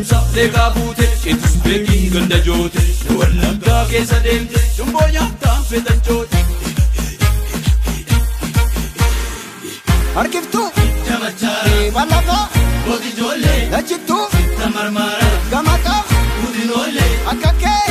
gadamsa leekaa buute qeetus beekii ganda joote wallaggaa keessa deemte cumboo nyaataan feetan joote. Harkiftuu Jamachaara bal'afaa gooti ijoollee lachittuu tamarmaara gamataa guutinoolee akka kee